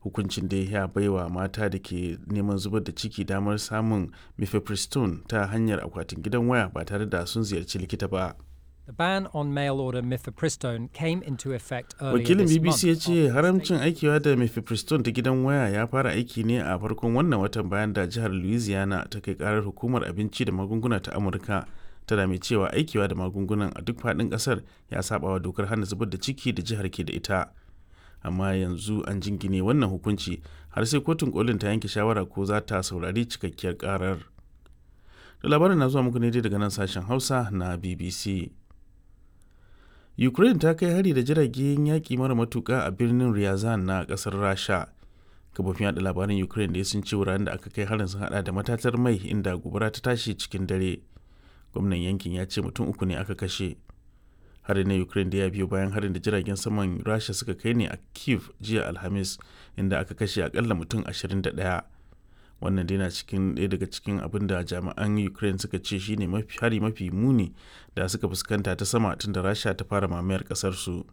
hukuncin da ya baiwa mata da ke neman zubar da ciki damar samun mifepristone ta hanyar akwatin gidan waya ba tare da sun ziyarci likita ba. The ban on mail order mifepristone came into effect earlier wakilin this bbc month. ya ce after the haramcin aikiwa da mifepristone ta gidan waya ya fara aiki ne a farkon wannan watan bayan da jihar louisiana ta kai karar hukumar abinci da magunguna ta amurka tana mai cewa aikiwa da magungunan a duk faɗin ƙasar ya saba wa dokar hana zubar da ciki da jihar ke da ita amma yanzu an jingine wannan hukunci har sai kotun kolin ta yanke shawara ko za ta saurari cikakkiyar karar da labarin na zuwa muku ne dai daga nan sashen hausa na bbc ukraine ta kai hari da jiragen yaƙi mara matuƙa a birnin ryazan na ƙasar rasha kafofin yada labaran ukraine da sun ce wuraren da aka kai harin sun hada da matatar mai inda gobara ta tashi cikin dare gwamnan yankin ya ce mutum uku ne aka kashe harin na ukraine da ya biyo bayan harin da jiragen saman rasha suka kai ne a kiev jiya alhamis inda aka kashe akalla mutum 21 wannan dai na cikin ɗaya daga cikin abin da jami'an ukraine suka ce shine mafi hari mafi muni da suka fuskanta ta sama tun da rasha ta fara mamayar ƙasar su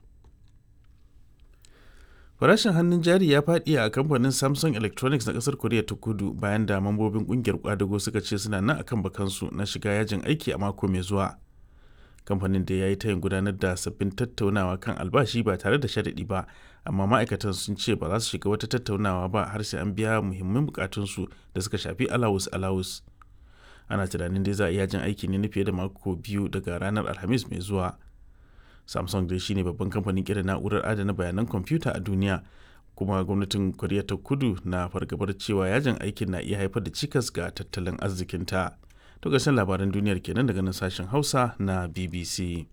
farashin hannun jari ya faɗi a kamfanin samsung electronics na ƙasar koriya ta kudu bayan da mambobin ƙungiyar kwadago suka ce suna nan akan bakansu na shiga yajin aiki a mako mai zuwa kamfanin da ya yi tayin gudanar da sabbin tattaunawa kan albashi ba tare da sharaɗi ba amma ma'aikatan sun ce ba za su shiga wata tattaunawa ba har sai an biya muhimman bukatunsu da suka shafi alawus alawus ana tunanin dai za a iya jin aiki ne na fiye da mako biyu daga ranar alhamis mai zuwa samsung dai shine babban kamfanin kira na'urar adana bayanan kwamfuta a duniya kuma gwamnatin koriya ta kudu na fargabar cewa yajin aikin na iya haifar da cikas ga tattalin arzikinta to ƙarshen labaran duniyar kenan daga nan sashen hausa na bbc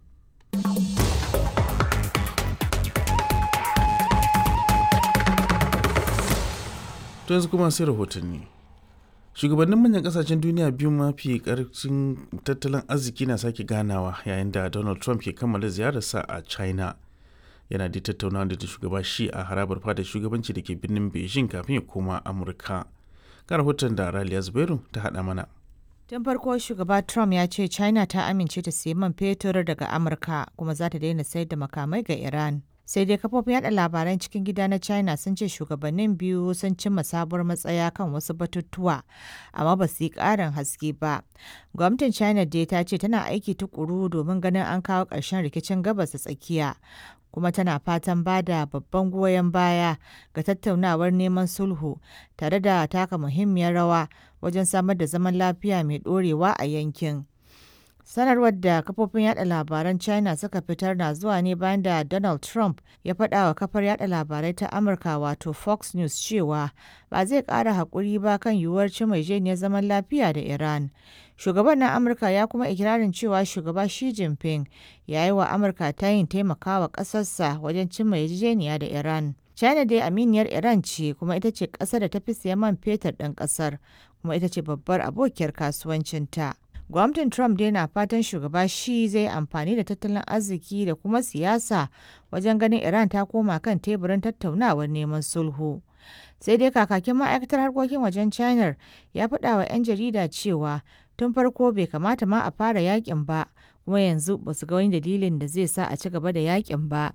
to yanzu kuma sai rahotanni shugabannin manyan kasashen duniya biyu mafi karfin tattalin arziki na sake ganawa yayin da donald trump ke kammala ziyararsa a china yana da tattaunawa da shugaba shi a harabar fadar shugabanci da ke birnin beijing kafin ya koma amurka ga rahoton da raliya zubairu ta haɗa mana Tun farko shugaba Trump ya ce China ta amince ta sayi man fetur daga Amurka kuma za ta daina sayar da makamai ga Iran. Sai dai kafofin yada labaran cikin gida na China sun ce shugabannin biyu sun cimma sabuwar matsaya kan wasu batutuwa, amma ba su yi ƙarin haske ba. Gwamnatin China dai ta ce tana aiki tukuru domin ganin an kawo ƙarshen rikicin gabas da tsakiya. kuma tana fatan ba da babban goyon baya ga tattaunawar neman sulhu tare da taka muhimmiyar rawa wajen samar da zaman lafiya mai ɗorewa a yankin. Sanarwar da kafofin yada labaran China suka fitar na zuwa ne bayan da Donald Trump ya faɗa wa kafar yada labarai ta Amurka wato Fox News cewa ba zai ƙara haƙuri ba kan yiwuwar cimma zaman lafiya da Iran. Shugaban na Amurka ya kuma ikirarin cewa shugaba Xi Jinping ya yi wa Amurka tayin taimakawa ƙasarsa wajen cimma yarjejeniya da Iran. China dai aminiyar Iran ce kuma ita ce ƙasar da ta fi siyan man fetur ɗin ƙasar kuma ita ce babbar abokiyar kasuwancinta. Gwamnatin Trump dai na fatan shugaba shi zai amfani da tattalin arziki da kuma siyasa wajen ganin Iran ta koma kan teburin tattaunawar neman sulhu. Sai dai kakakin ma'aikatar harkokin wajen China ya faɗa wa 'yan jarida cewa tun farko bai kamata ma a fara yakin ba kuma yanzu ba su ga wani dalilin da zai sa a ci gaba da yakin ba.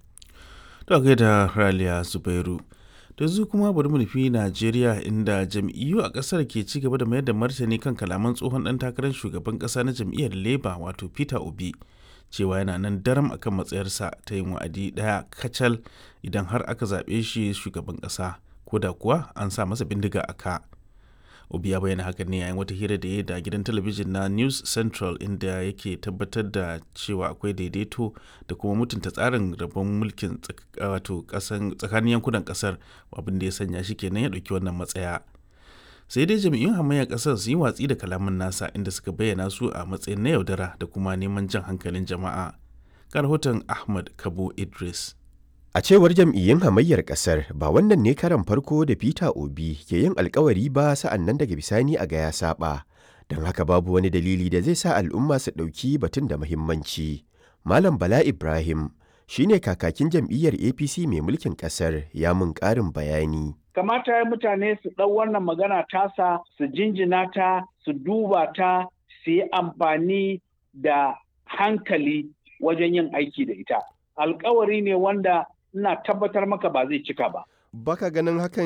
To da Raliya Zubairu. da zu kuma bari mu nufi Najeriya inda jam'iyyu a ƙasar ke ci gaba da mayar da martani kan kalaman tsohon ɗan takarar shugaban ƙasa na jam'iyyar Labour wato Peter Obi cewa yana nan daram akan matsayarsa ta yin wa'adi ɗaya kacal idan har aka zaɓe shi shugaban ƙasa ko da kuwa an sa masa bindiga a ka. Obi ya bayyana hakan ne yayin wata hira da ya da gidan talabijin na News Central inda yake tabbatar da cewa akwai daidaito da kuma mutunta tsarin rabon mulkin wato tsakanin yankunan kasar abin da ya sanya shi kenan ya ɗauki wannan matsaya. Sai dai jami'in hamayyar kasar su yi watsi da kalaman nasa inda suka bayyana su a matsayin na yaudara da kuma neman jan hankalin jama'a. Ga rahoton Ahmad Kabo Idris. A cewar jam'iyyun hamayyar ƙasar ba wannan ne karan farko da Peter Obi ke yin alkawari ba sa'an nan daga bisani a ga ya saba. Don haka babu wani dalili da zai sa al'umma su ɗauki batun da muhimmanci. Malam Bala Ibrahim shine kakakin jam'iyyar APC mai mulkin ƙasar ya mun ƙarin bayani. Kamata ya mutane su ɗau wannan magana tasa su jinjina ta su duba ta su yi amfani da hankali wajen yin aiki da ita. Alkawari ne wanda ina tabbatar maka ba zai cika ba. Baka ganin hakan